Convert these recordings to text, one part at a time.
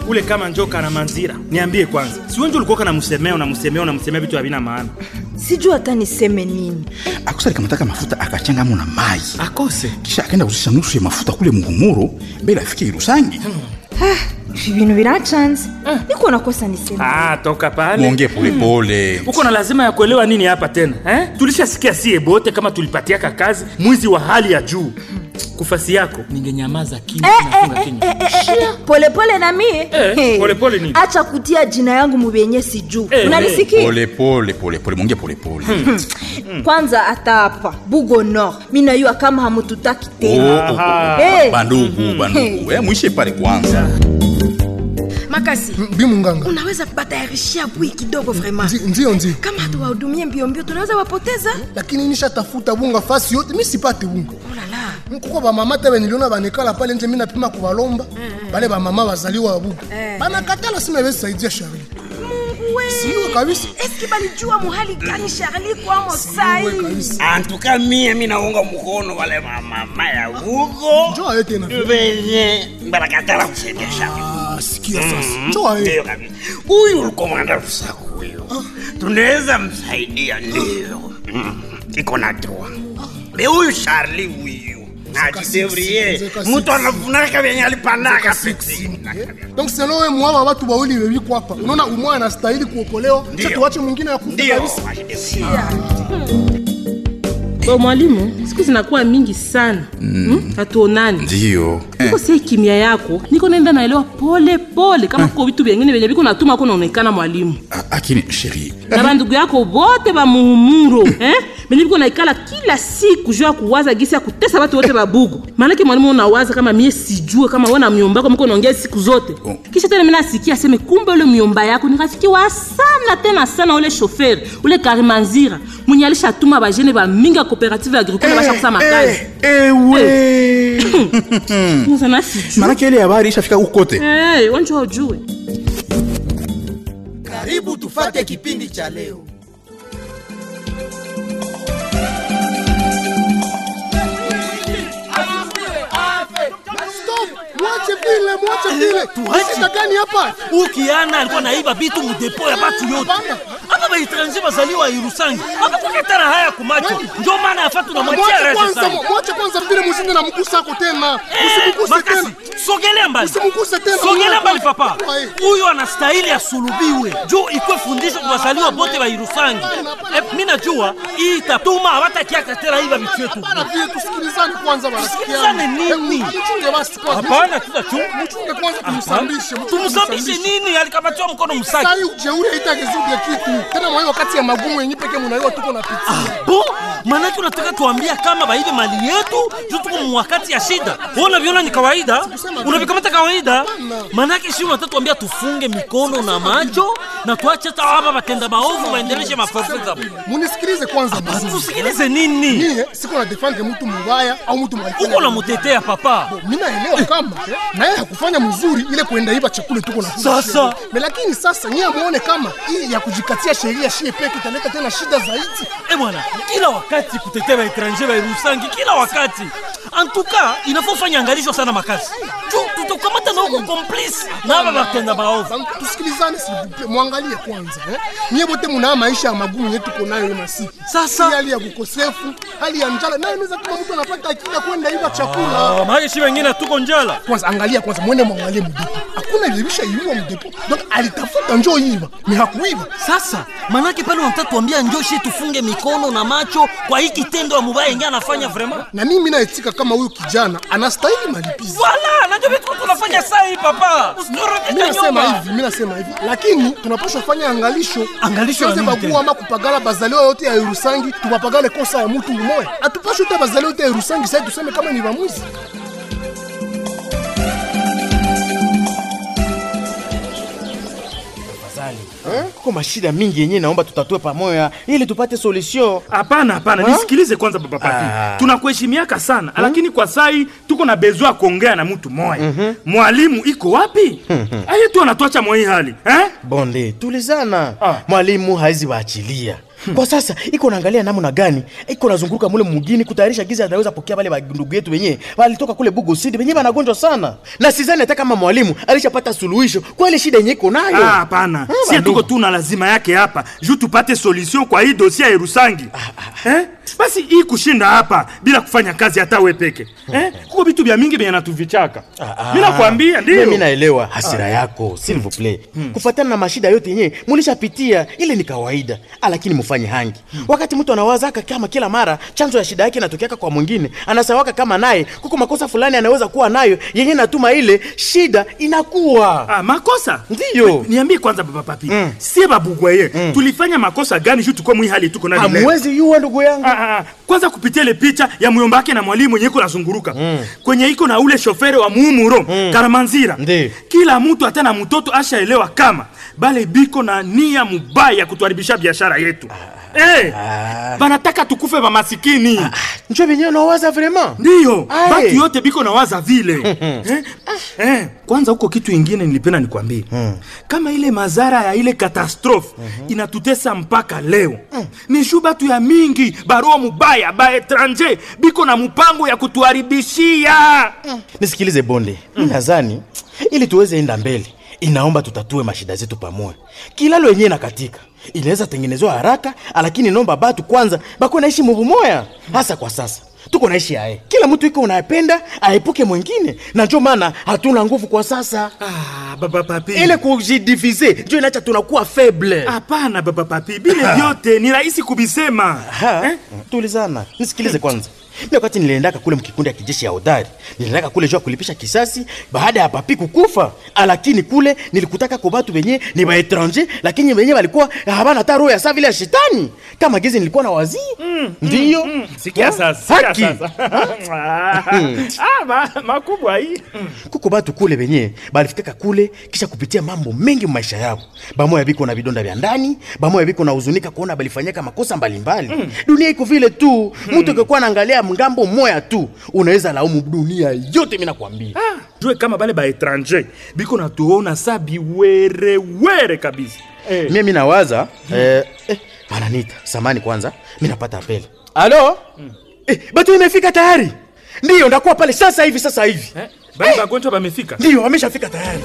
ule kama njoka na manzira niambie kwanza si wenje ulikuwa kanamsemea unamsemea unamsemea vitu havina maana sijui hata niseme nini akusa alikamataka mafuta akachangamo na mai akose kisha akaenda kuzisha nusu ya mafuta kule mungumuro mbele afike irusangi ibintu birachanze niko nakosa niseme ah, toka pale mwongee polepole uko na lazima ya kuelewa nini hapa tena eh? tulishasikia sie bote kama tulipatiaka kazi mwizi wa hali ya juu kufasi yako ningenyamaza kimya Eh, nafunga eh, kinywa eh, eh, eh, polepole na mie Eh, Hey. polepole nini? acha kutia jina yangu mubenye sijuu Eh, unanisikia polepole polepole mwongee polepole kwanza hata hapa bugo nord mi nayua kama hamututaki tena Aha. Eh. bandugu bandugu eh, mwishe pale kwanza makasi bi munganga unaweza batayarishia bui kidogo vraiment Ndi- ndio ndio kama hatuwahudumie mbio mbio tunaweza wapoteza lakini nishatafuta bunga fasi yote mi sipate bunga olala kuko bamama te beniliona banekala pale nje mi napima kubalomba bale bamama bazaliwa babuga banakatala sima besaidia shari siwe kabisa eski balijua muhali gani sharli kwamo sai Siwe kabisa antuka mie minaunga mkono wale mamama ya huko njoo aye tena venye barakatala kusaidia shamba Ah, sikia sasa njoo aye ndio kabisa huyu ulikomanda rusaku huyo tunaweza msaidia ndio Mm, iko na droa me huyu sharli huyu najidevrie zeka mtu anafunaka vyenye alipandaka peti donc selo we mwaba watu wawili bebiko hapa unaona umwa anastahili kuokolewa Ndio. cha tuwache mwingine ya kufa ndio kabisa Bo mwalimu, siku zinakuwa mingi sana mm. hatuonani ndio niko sie kimya yako niko naenda naelewa pole pole kama kuko vitu vyengine vyenye viko natuma ko naonekana mwalimu akini sheri na bandugu yako bote bamuhumuro eh? benye biko naikala kila siku juu ya kuwaza gisi ya kutesa batu wote babugu maanake mwalimu unawaza kama mie sijue kama we na myomba yako miko naongea siku zote Oh. kisha tena mina asikia aseme kumbe ule myomba yako ni rafiki wa sana tena sana ule shoferi ule karimanzira mwenye alishatuma bajene bamingi ya cooperative agricole bashakusa makazi ewe sana sijue manake ile habari ishafika ukote hey, wanjua ujue karibu tufate kipindi cha leo stop mwache vile mwache vile shida gani hapa ukiana alikuwa naiba vitu mudepo ya batu yote Hapana. hapa baetranger bazaliwa irusangi apakuketana haya kumacho njo maana yafa tunamwachia mwache rese kwanza sana mwache kwanza vile mshinde na mgusa ako tena usimguse makasi tena sogelea mbali Usimguse tena, sogelea mwana mbali kwanza. papa Wae. huyu anastahili asulubiwe juu ikwe fundisho kwa wazaliwa bote ba irusangi Eh, mi najua hii itatuma hawatakiaka tena iba vitu yetu Bana vile tusikilizane kwanza Tusikilizane nini? mchunge basi kwanza hapana tutachunga mchunge kwanza tumsambishe tumsambishe nini alikamatiwa mkono msaki sai ujeuri haitagezuge kitu tena mwayo wakati ya magumu yenye peke munaiwa tuko na pitia bo manake unataka tuambia kama baibe mali yetu juu tuko mwakati ya shida Wewe unaviona ni kawaida unavikamata kawaida manake shi unataka tuambia tufunge mikono na macho na tuache hata hapa batenda maovu waendeleshe maprofesa munisikilize kwanza basi tusikilize nini mie siko na defendre mtu mubaya au mtu mwaifanya uko namutetea papa mi naelewa kama naye hakufanya mzuri ile kuenda iba chakula tuko na Sasa. Me lakini sasa nyie muone kama hii ya kujikatia sheria shie peke italeta tena shida zaidi Eh bwana, kila wakati kutetea baetranger bairusangi, kila wakati antuka inafaa ufanye angalisho sana makazi juu tutakamata na huko complice na aba batenda maovu. Bantu, tusikilizane sivupe mwangalie kwanza eh? nyie bote munaa maisha ya magumu yenye tuko nayo hiyo masiku Sasa. Hii hali ya kukosefu hali ya njala nayo inaweza kama mtu anapata akili ya kwenda iba chakula Ah, maana si wengine tuko njala. kwanza angalia kwanza mwende mwangalie mdepo hakuna ilibisha iiwa mdepo donc alitafuta njoo iba ni hakuiba Sasa manake pale unataka tuambia njoshi tufunge mikono na macho kwa hii kitendo ya mubaya ingia anafanya vraiment. na mimi naetika kama huyu kijana anastahili malipizi Wala, najua vitu tunafanya saa hii papa. mi Usiturudishe nasema nyuma. hivi mi nasema hivi lakini tunapaswa fanya angalisho Angalisho ya Tusiweze nini bagua tena? ama kupagala bazaliwa yote ya irusangi tupapagale kosa ya mutu umoya atupashe uta bazaliwa yote ya irusangi sai tuseme kama ni bamwizi kuko mashida mingi yenyewe naomba tutatue pamoja ili tupate solution hapana hapana Ha? nisikilize kwanza papa papi Ah. tunakuheshimiaka sana lakini kwa sai tuko na bezwa kuongea na mtu moya mwalimu iko wapi aye tu anatwacha mwa hii hali eh? bonde tulizana Ah. mwalimu haizi waachilia kwa sasa iko naangalia namna gani iko nazunguruka mule mugini kutayarisha gizi anaweza pokea wale ndugu yetu wenyewe walitoka kule Bugo City wenyewe wanagonjwa sana, na sidhani hata kama mwalimu alishapata suluhisho kwa ile shida yenyewe iko nayo. Ah, hapana sie tuko tu na lazima yake hapa juu tupate solution kwa hii dosia ya Erusangi eh? basi hii kushinda hapa bila kufanya kazi hata we peke eh? kuko vitu vya mingi vyenye natuvichaka mi nakwambia Mimi ndio naelewa hasira yako s'il vous plaît. Kufuatana na mashida yote yenyewe mulishapitia, ile ni kawaida, Ah, lakini mufanye hangi. Wakati mtu anawazaka kama kila mara chanzo ya shida yake inatokeaka kwa mwingine, anasawaka kama naye kuko makosa fulani anaweza kuwa nayo yenye natuma ile shida inakuwa Ah, makosa Ndiyo. niambie kwanza baba papi sie babugwaye tulifanya makosa gani juu tukuwe mwi hali tuko nani leo? hamwezi yuwa ndugu yangu. Ah, ah, kwanza kupitia ile picha ya muyomba wake na mwalimu mwenye iko nazunguruka kwenye iko na ule shofere wa muumuro karamanzira Ndi. kila mtu hata na mtoto ashaelewa kama bale biko na nia mubaya ya kutuharibisha biashara yetu Eh, banataka tukufe bamasikini Njo venyewe nawaza vraiment. ndiyo Aye. batu yote biko na waza vile eh? Eh, kwanza huko kitu ingine nilipenda nikwambie kama ile mazara ya ile katastrofe inatutesa mpaka leo ni shu batu ya mingi baroa mubaya ba etranger biko na mpango ya kutuharibishia Nisikilize bonde, mi nadhani ili tuweze enda mbele inaomba tutatue mashida zetu pamoja. Kilalo yenyewe na katika inaweza tengenezwa haraka, lakini nomba batu kwanza bako naishi mubumoya. Hasa kwa sasa tuko naishi aye, kila mtu iko unayependa aepuke mwingine, na njo maana hatuna nguvu kwa sasa. ah, baba papi Ile kujidivize njo inacha tunakuwa faible. hapana baba papi bile vyote ni rahisi kubisema Ha? Tulizana, nisikilize kwanza. Mimi wakati niliendaka kule mkikundi ya kijeshi ya hodari, niliendaka kule jua kulipisha kisasi baada ya papi kukufa, lakini kule nilikutaka kwa watu wenye ni ba étranger, lakini wenye walikuwa habana hata roho ya saa vile ya shetani kama gizi nilikuwa na wazii ndiyo sikia Ha? sasa sikia Haki. sasa ah, ma, makubwa hii kuko batu kule benye balifikaka kule kisha kupitia mambo mengi maisha yao bamoya biko na vidonda vya ndani bamoya biko na huzunika kuona balifanyaka makosa mbalimbali dunia iko vile tu mtu akikuwa naangalia mgambo moya tu unaweza laumu dunia yote mi nakwambia jue kama bale ba etranger biko natuona sa biwerewere kabisa eh. mie mi nawaza eh, eh, bananita samani kwanza mi napata apele alo eh, batu imefika tayari ndiyo ndakuwa pale sasa hivi sasa hivi Eh, bale bagonjwa bamefika ndiyo wameshafika tayari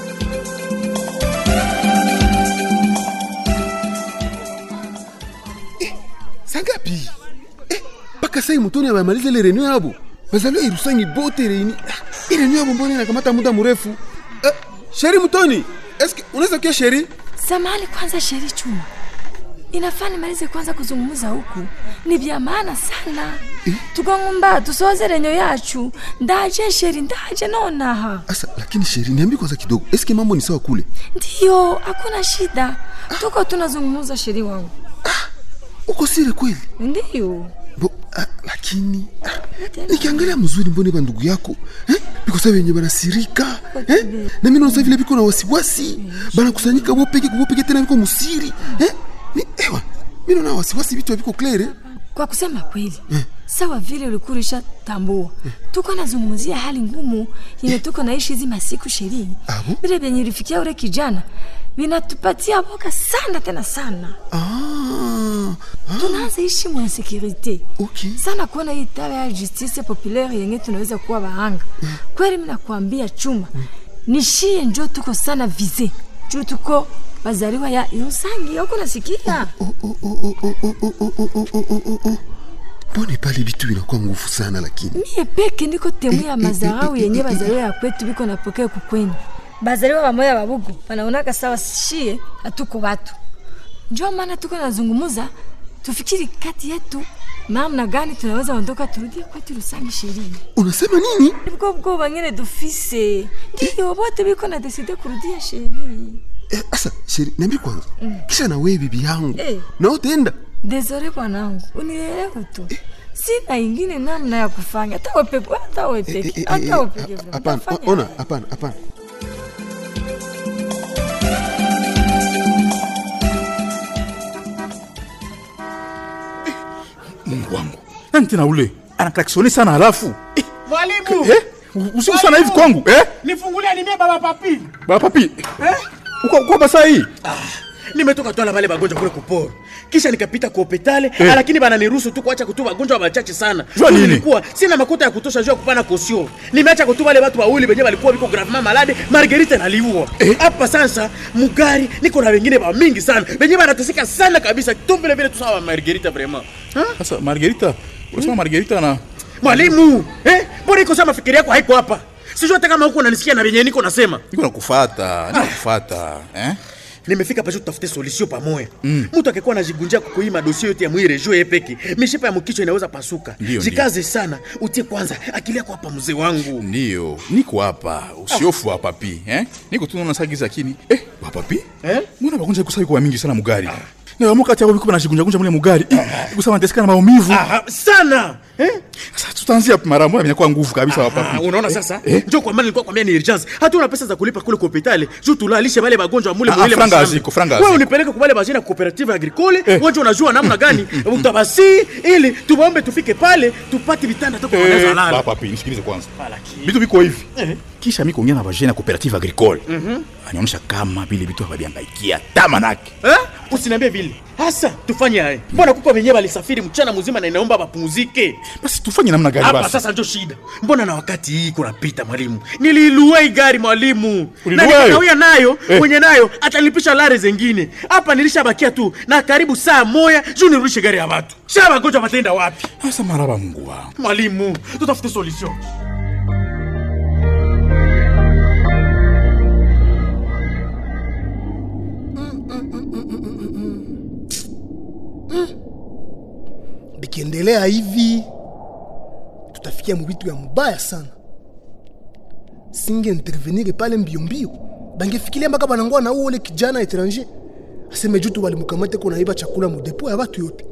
sangapi eh, mpaka sai mutoni abamaliza ile renio yabo bazaliwa irusangi bote reini ah, i renio yabo mbona inakamata muda mrefu eh, sheri mutoni eske unaweza kia sheri samahani kwanza sheri chuma inafaa nimalize kwanza kuzungumza huku ni vya maana sana tukangumba tusoze renyo yacu ndaje sheri ndaje nonaha asa lakini sheri niambi kwanza kidogo eske mambo ni sawa kule ndiyo hakuna shida tuko tunazungumza sheri wangu uko sire kweli ndiyo Bo, ah, lakini ah, nikiangalia mzuri mbone ba ndugu yako eh? biko sa wenye banasirika eh? na mimi naosa vile biko na wasiwasi banakusanyika bopeke kubopeke tena biko musiri eh? ni, ewa mi naona wasiwasi vitu biko klere kwa kusema kweli sawa vile ulikuwa tambua tuko nazungumzia hali ngumu yenye tuko naishi hizi masiku sherii Abo? vile vyenye ulifikia ule kijana vinatupatia boka sana tena sana ah, tunaanza ishi mwa insekurite okay. sana kuona hii tawa ya justice populaire yenye tunaweza kuwa bahanga kweli minakuambia chuma nishie njo tuko sana vize juu tuko bazaliwa ya irusangi auko nasikia Oh, oh, oh, oh, oh, oh, oh, oh, oh, oh, oh, oh, oh. mbone pale vitu vinakuwa nguvu sana lakini mie peke ndiko temu ya mazarau yenye bazaliwa ya kwetu biko napokea kukwenyu bazaliwa bamoya babugu banaonaka sawa shie hatuko watu njo maana tuko nazungumuza tufikiri kati yetu namna gani tunaweza ondoka turudie kwetu rusangi sherini unasema nini bwo bwoba nyene dufise ndiyo bote biko na deside kurudia sherini eh, asa sheri niambi kwanza kisha na wewe bibi yangu Eh. na utaenda desore bwanangu unielewe tu sina ingine namna ya kufanya hata wepeke hata Eh, eh, wepeke eh, hata eh, wepeke hap- hapana o- ona hapana hapana mungu wangu nani tena ule anaklaksoni sana halafu eh, mwalimu eh, usiku sana hivi kwangu eh? nifungulia nimie baba papi baba papi uko uko basa hii nimetoka twala bale bagonjwa kule kuporo kisha nikapita ku hopitale Eh. lakini bananiruhusu tu kuacha kutuba wagonjwa wachache sana Jua Juu nini? nilikuwa sina makuta ya kutosha juu ya kupana kosio nimeacha kutuba wale watu wawili wenyewe walikuwa biko gravement malade margerita naliua hapa sasa mugari niko na wengine ba mingi sana wenyewe wanateseka sana kabisa tu vile vile tu sawa margerita vraiment Sasa Margarita, unasema Margarita na mwalimu eh mbona iko sama fikiri yako haiko hapa sijui hata kama huko unanisikia na venye niko nasema niko nakufuata, nakufuata, eh? nimefika pasho tutafute solution pamoja mtu akikuwa anajigunjia kukuima dosie yote ya mwire juu yepeke mishipa ya mkichwa inaweza pasuka Ndio, jikaze sana utie kwanza akili yako hapa mzee wangu Ndio, niko hapa, usiofu hapa pi, eh? Niko tu naona sagiza kini. Eh, hapa pi? Eh? Mbona bagonja kusai kwa mingi sana mugari? Na wamoka ati biko banajigunja gunja mule mugari. Eh, kusema nateseka na maumivu. Aha, sana eh? Sasa tutaanzia mara moja inakuwa nguvu kabisa hapa Ah, pi. unaona sasa njoo kwa maana nilikuwa kwambia ni urgence hatuna pesa za kulipa kule kwa hospitali juu tulalishe wale wagonjwa mule Ah, mwile ah, franga mashamba. haziko, franga wewe haziko. unipeleke kwa wale bajina cooperative agricole wewe unajua namna gani utabasi ili tuombe tufike pale tupate vitanda toka wanaweza Eh, lala hapa pi, nisikilize kwanza. Vitu viko hivi. Kisha mimi kuongea na vajana cooperative agricole. Anaonyesha kama vile vitu hawabiangaikia tamanake. Eh? Usiniambie vile. Hasa tufanye haya. Mbona kuko wenyewe walisafiri mchana mzima na inaomba wapumzike. Basi tufanye namna gani Hapa basi? sasa ndio shida. Mbona na wakati hii kunapita mwalimu? Niliilua hii gari mwalimu. Na Ulilua nikakawia hiyo? nayo, Eh. mwenye nayo atalipisha lare zingine. Hapa nilishabakia tu na karibu saa moja juu nirudishe gari ya watu. Shaba wagonjwa wataenda wapi? Sasa maraba Mungu wangu. Mwalimu, tutafute solution. bikiendelea hivi tutafikia mubitu ya mubaya sana singe intervenir pale mbio mbio bangefikiria mpaka banangoa na ule kijana etranger aseme jutu walimukamate ko naiba chakula mudepo ya batu yote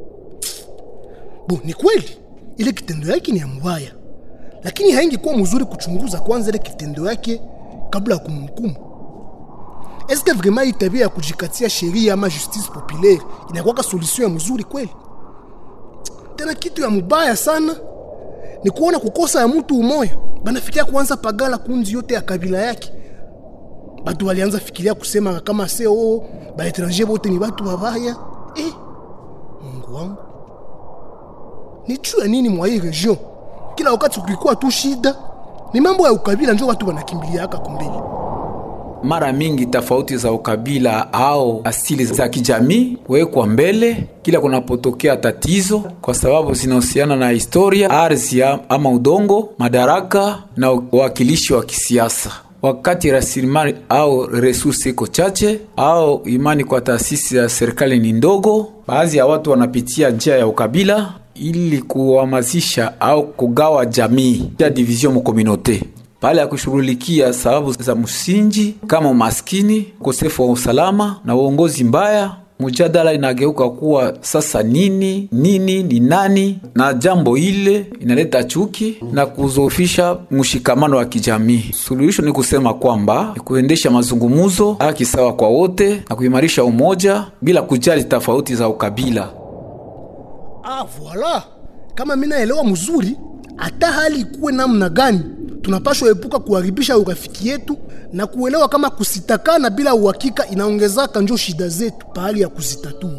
bo ni kweli ile kitendo yake ni ya mubaya lakini haingekuwa mzuri kuchunguza kwanza ile kitendo yake kabla ya kumhukumu eske vraiment hii tabia ya kujikatia sheria ama justice populaire inakuwaka solution ya mzuri kweli tena kitu ya mubaya sana ni kuona kukosa ya mtu umoya banafikiria kuanza pagala kunzi yote ya kabila yake batu walianza fikiria kusema kama se o baetranger bote ni batu babaya eh, mungu wangu ni juu ya nini mwa hii region kila wakati kulikuwa tu shida ni mambo ya ukabila njo watu wanakimbiliaka kumbele mara mingi tofauti za ukabila au asili za kijamii huwekwa mbele kila kunapotokea tatizo, kwa sababu zinahusiana na historia, ardhi ama udongo, madaraka na uwakilishi wa kisiasa. Wakati rasilimali au resursi iko chache au imani kwa taasisi ya serikali ni ndogo, baadhi ya watu wanapitia njia ya ukabila ili kuhamasisha au kugawa jamii ya division mu communauté pale ya kushughulikia sababu za msingi kama umaskini, ukosefu wa usalama na uongozi mbaya. Mjadala inageuka kuwa sasa nini nini ni nani, na jambo ile inaleta chuki na kuzofisha mshikamano wa kijamii. Suluhisho ni kusema kwamba ni kuendesha mazungumzo, haki sawa kwa wote na kuimarisha umoja bila kujali tofauti za ukabila. Ah, voila. Kama mimi naelewa mzuri, hata hali ikuwe namna gani, tunapashwa epuka kuharibisha urafiki yetu na kuelewa kama kusitakana bila uhakika inaongezaka njo shida zetu pahali ya kuzitatua.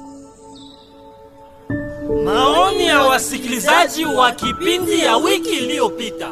Maoni ya wasikilizaji wa kipindi ya wiki iliyopita.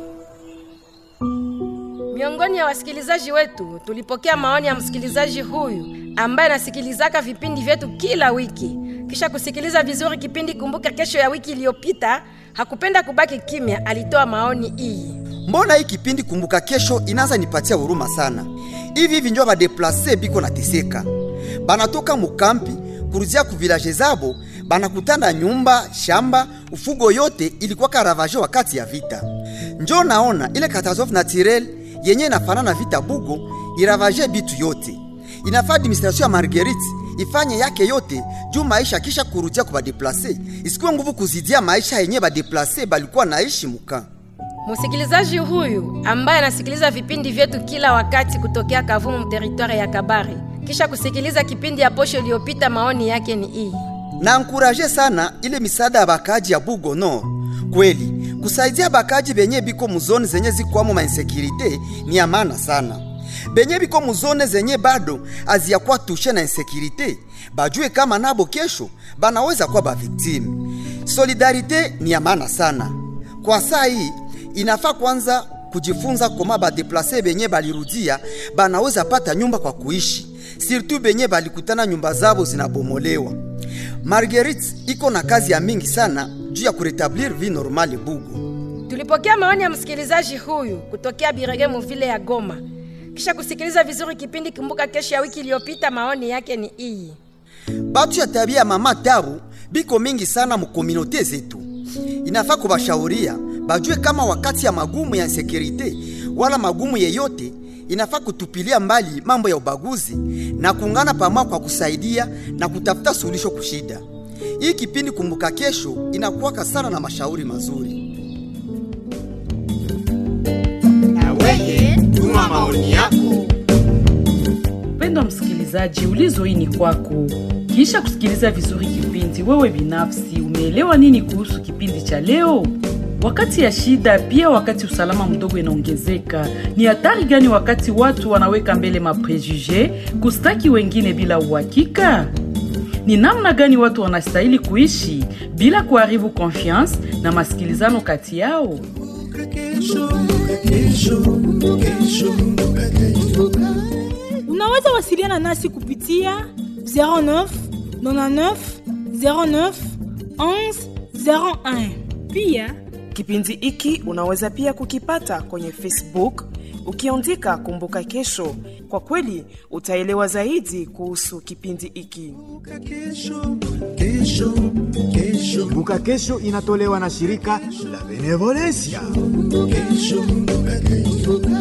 Miongoni ya wasikilizaji wetu tulipokea maoni ya msikilizaji huyu ambaye anasikilizaka vipindi vyetu kila wiki. Kisha kusikiliza vizuri kipindi Kumbuka Kesho ya wiki iliyopita, hakupenda kubaki kimya, alitoa maoni hii. mbona hii kipindi kumbuka kesho inaanza nipatia huruma sana hivi hivi njo badeplase biko nateseka banatoka mukampi kuruzia ku vilaje zabo banakutana nyumba shamba ufugo yote ilikuwa karavaje wakati ya vita njo naona ile katastrofe naturel yenye inafanana vita bugo iravaje bitu yote inafaa administration ya marguerite ifanye yake yote juu maisha kisha kurudia ku badeplase isikuwe nguvu kuzidia maisha yenye badeplase balikuwa naishi muka Msikilizaji huyu ambaye anasikiliza vipindi vyetu kila wakati kutokea Kavumu teritwari ya Kabare, kisha kusikiliza kipindi ya posho iliyopita, maoni yake ni hii. na ankuraje sana ile misaada ya bakaji ya Bugo Nord. Kweli kusaidia bakaji benye biko muzoni zenye zikwamo mainsekirite ni ya maana sana. benye biko muzone zenye bado aziyakuwa tushe na insekirite bajue kama nabo kesho banaweza kuwa baviktimu. Solidarite ni ya maana sana kwa saa hii. Inafaa kwanza kujifunza koma badeplase benye balirudia banaweza pata nyumba kwa kuishi, sirtu benye balikutana nyumba zabo zinabomolewa. Marguerite iko na kazi ya mingi sana juu ya kuretablir vie normale Bugu. Tulipokea maoni ya msikilizaji huyu kutokea Birege muvile ya Goma. Kisha kusikiliza vizuri kipindi Kumbuka Kesho ya wiki iliyopita, maoni yake ni iyi. Batu ya tabia ya mama tabu biko mingi sana mukominote zetu. Inafaa kubashauria bajue kama wakati ya magumu ya insekurite wala magumu yeyote, inafaa kutupilia mbali mambo ya ubaguzi na kuungana pamoja kwa kusaidia na kutafuta suluhisho kushida. Hii kipindi Kumbuka Kesho inakuwaka sana na mashauri mazuri. Weye, tuma maoni yako. Mpendwa msikilizaji, ulizo hii ni kwako. Kisha kusikiliza vizuri kipindi, wewe binafsi umeelewa nini kuhusu kipindi cha leo? Wakati ya shida, pia wakati usalama mdogo inaongezeka, ni hatari gani wakati watu wanaweka mbele maprejuje kustaki wengine bila uhakika? Ni namna gani watu wanastahili kuishi bila kuharibu confiance na masikilizano kati yao? Unaweza wasiliana nasi kupitia 09 99 09 11 01. Pia kipindi hiki unaweza pia kukipata kwenye Facebook ukiandika Kumbuka Kesho. Kwa kweli utaelewa zaidi kuhusu kipindi hiki. Kumbuka Kesho inatolewa na shirika la Benevolencia. Kesho, kesho.